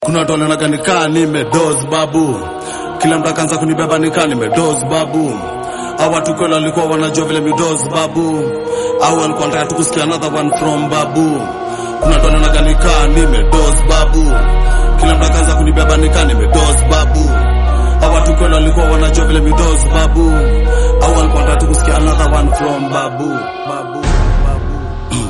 Kuna watu walionaga nikaa nimedoz babu, kila mtu akaanza kunibeba nikaa nimedoz babu. Au watu kweli walikuwa wanajua vile midoz babu, au walikuwa wanataka tu kusikia another one from babu. Kuna watu walionaga nikaa nimedoz babu, kila mtu akaanza kunibeba nikaa nimedoz babu. Au watu kweli walikuwa wanajua vile midoz babu, au walikuwa wanataka tu kusikia another one from babu babu babu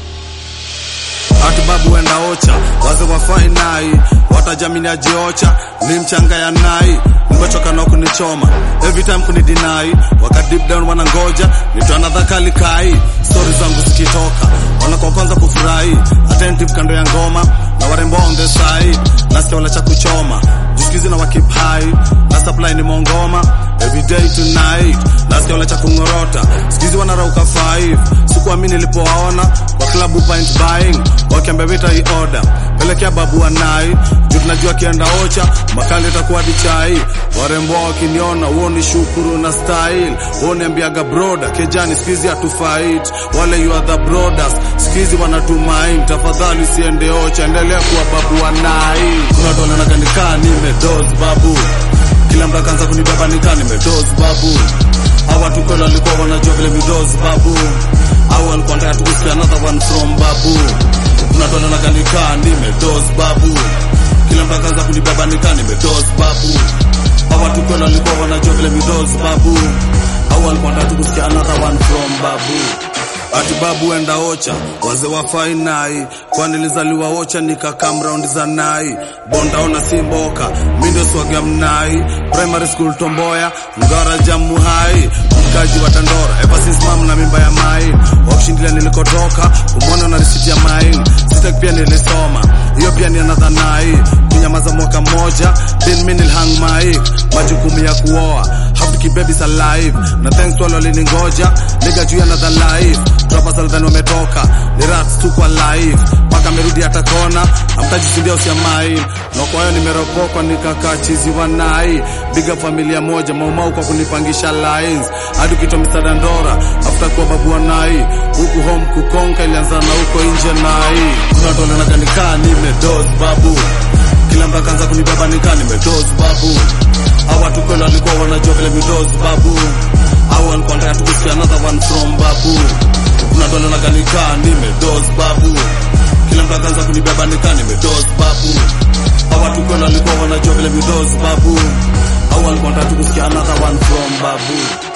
Ati babu wenda ocha waze wafai nai watajamini ajiocha ni mchanga ya nai nimechoka na kunichoma every time kunidinai waka deep down wanangoja nitoa another kali kai stories zangu zikitoka wanakuwa kwanza kufurahi attentive kando ya ngoma na warembo on the side nasikia wala cha kuchoma jusikizi na wakip high na supply ni mongoma every day tonight nasikia wala cha kungorota sikizi wanarauka five sikuamini nilipowaona kwa klabu pint buying wakiambia vita hii order pelekea babu wanai juu tunajua kienda ocha makali itakuwa dichai warembo wakiniona huo ni shukuru na style huo niambiaga broda kejani skizi hatufight wale you are the brothers skizi wanatumaini tafadhali usiende ocha endelea kuwa babu wanai kuna watu wanaonaga nikaa nimedoz babu kila mtu akaanza kunibeba nikaa nimedoz babu au watu kweli walikuwa wanajua vile midoz babu au walikuwa wanataka tu kusikia another one from babu kuna watu wanaonaga nikaa nimedoz babu kila mtu akaanza kunibeba nikaa nimedoz babu au watu kweli walikuwa wanajua vile midoz babu au walikuwa wanataka tu kusikia another one from babu Ati babu enda ocha waze wafai nai kwani nilizaliwa ocha nikakam round za nai bondaona si mboka mindo swaga mnai primary school tomboya ngara jamu hai mkaji wa tandora ever since mam na mimba ya mai wakushindilia nilikotoka umwana na risiti ya main sitek pia nilisoma hiyo pia ni another nai kunyamaza mwaka mmoja then mi nilhang mic majukumu ya kuoa hafiki babies alive na thanks to wale waliningoja nigga juu ya another life Rappers walidhani wametoka ni rats tu kwa live mpaka amerudi hata kona amtajisindia usiamai na kwa hiyo nimeropokwa nikakaa chizi wanai biga familia moja maumau kwa kunipangisha lines hadi ukitwa Mr. Dandora after kuwa babu wanai huku home kukonka ilianza na huko nje nai kuna watu walionaga nikaa nimedoz babu kila mtu akaanza kunibeba nikaa nimedoz babu au watu kweli walikuwa wanajua vile midoz babu au walikuwa wanataka tu kusikia another one from babu kuna watu walionaga nikaa nimedoz babu kila mtu akaanza kunibeba nikaa nimedoz babu au watu kweli walikuwa wanajua vile midoz babu au walikuwa wanataka tu kusikia another one from babu